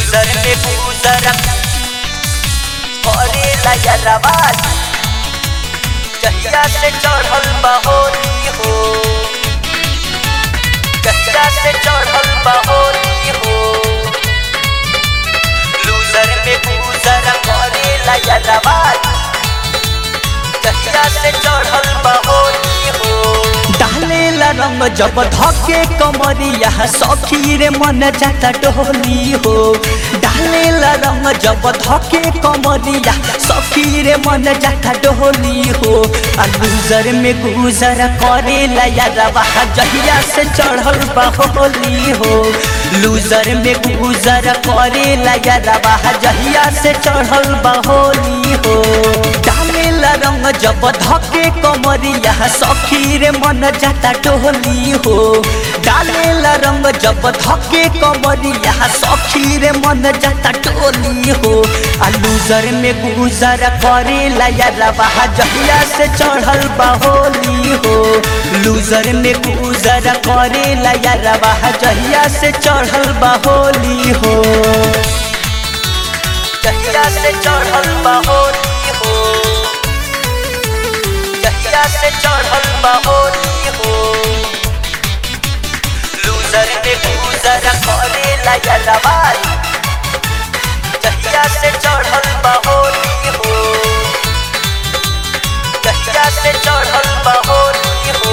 loser में बूजर करेला यारवाज जहिया से चढ़ल बहोरी हो जहिया से चढ़ल बहोरी हो लूजर में बूजर करेला यारवाज जहिया से चढ़ल बहोरी हो डालेला रंग जब धके कमरिया सखी रे मन जाता डोली हो डालेला रंग जब धके कमरिया सखी रे मन जाता डोली हो आ गुजर में गुजर करेला यारवा जहिया से चढ़ल बहोली हो लूजर में गुजर करेला यारवा जहिया से चढ़ल बहोली हो डालेला रंग जब धके कमरिया सखी रे मन जाता टोली हो डालेला रंग जब धके कमरिया सखी रे मन जाता टोली हो आ लूजर में गुजर करेला यारवा जहिया से चढ़ल बहोली हो लूजर में गुजर करेला यारवा जहिया से चढ़ल बहोली हो जहिया से चढ़ल बहोरी हो जहिया से चढ़ल बहोरी हो लूजर में बूजर करेला यारवाज जहिया से चढ़ल बहोरी हो जहिया से चढ़ल बहोरी हो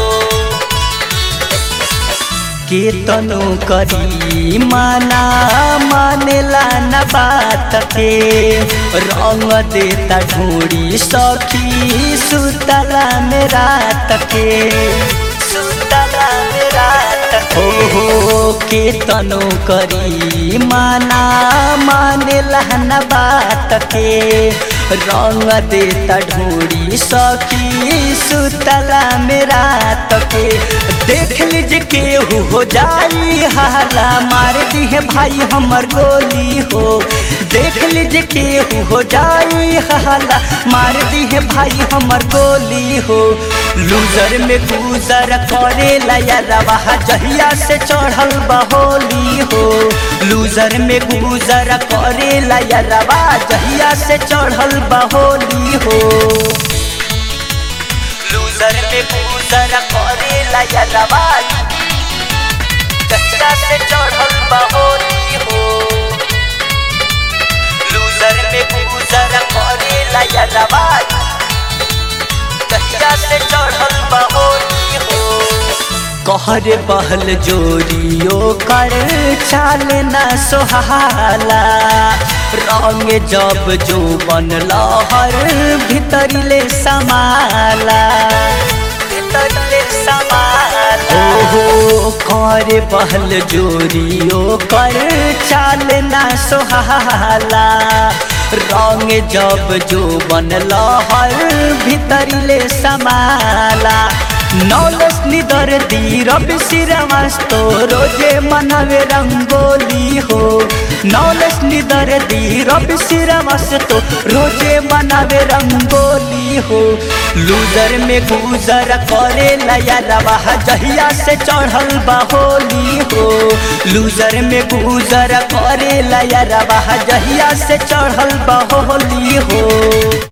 केतनो करी माना मानेला न बात के रंग देता ढूंढी सखी सुतला में रात के सुतला में रात हो हो केतनो करी माना मानेला न बात के रंग देता ढूंढी सखी सुतला में रात के देख लीजिए केहू हो जाई हाला मार दी है भाई हमर गोली हो देख लीजिए केहू हो जाई हाला मार दी है भाई हमर गोली हो लूजर में गुजर करे लया जहिया से चढ़ल बहोली हो लूजर में गुजर करे लया जहिया से चढ़ल बहोली हो लूजर में बूजर करेला यारवाज जहिया से चढ़ल बहोरी हो लूजर में बूजर करेला यारवाज जहिया से चढ़ल बहोरी हो कहर बहल जोरियो कर चाल न सोहाला रंग जब जो बन लहर भीतरिले समाला भीतरले समाला ओहो कर बहल जोरियो कर चाल न सोहाला रंग जब जो बन लहर भीतरिले समाला नौलस निदर दी रवि श्रीवास्तो रोजे मनवे रंगोली हो नौलस निदर दी रवि श्रीवास्तो रोजे मनवे रंगोली हो लूजर में गुजर करे लया रवा जहिया से चढ़ल बहोली हो लूजर में गुजर करे लया रवा जहिया से चढ़ल बहोली हो